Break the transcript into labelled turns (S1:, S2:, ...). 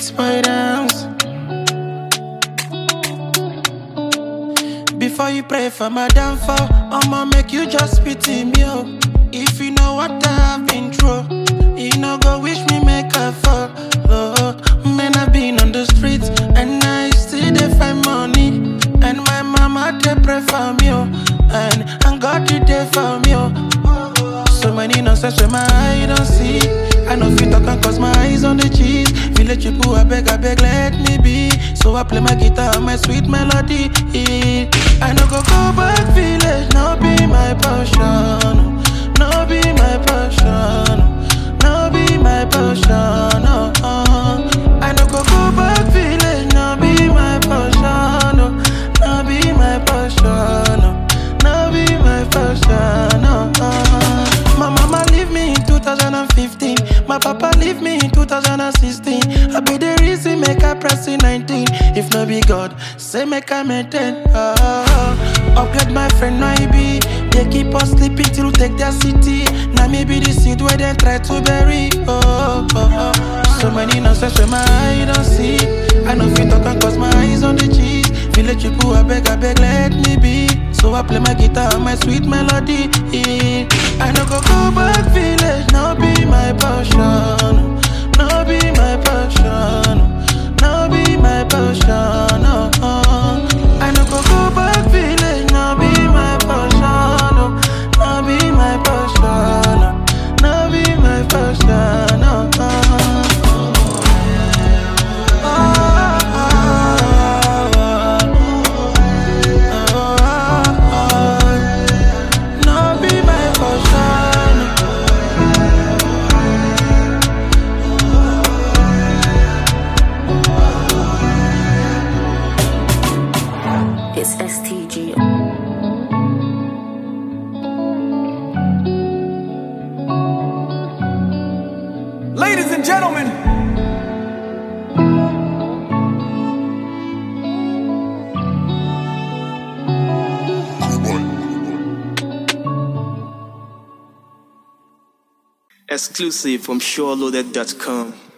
S1: streets boy dance. Before you pray for my downfall, I'ma make you just pity me, oh. If you know what I've been through, you know go wish me make a fall. Oh, man, I've been on the streets and I still dey find money. And my mama they pray for me, oh. And, and God did there for me, oh. So many nonsense where my eye don't see. I know fit talk and cause my eyes on the cheese. Village people, I beg, I beg, let me be. So I play my guitar and my sweet melody. I no go go back village, no be my passion. No be my passion. No be my passion. Oh, oh. I no go go back village, no be my passion. Oh, no be my passion. Oh, no be my passion. Oh, oh. My mama leave me in 2015. My papa leave me in 2016. I be the reason make I press in 19. If no be God, say make I maintain. Oh, oh. upgrade my friend no he be. They keep us sleeping till take their city. Now me be the seed where they try to bury. Oh, oh, oh. so many nonsense where my eye don't see. I know fit talk and cause my eyes on the cheese. Village people, I beg, I beg, let me be. So I play my guitar and my sweet melody. I no go go back village, no be my passion. No be my passion. No be my passion. Oh, oh. I no go go back village, no be my passion. Oh, no be my passion. No be my passion. Oh, oh. No be my passion.
S2: It's STG.
S3: Ladies and gentlemen,
S4: Exclusive from SureLoaded.com.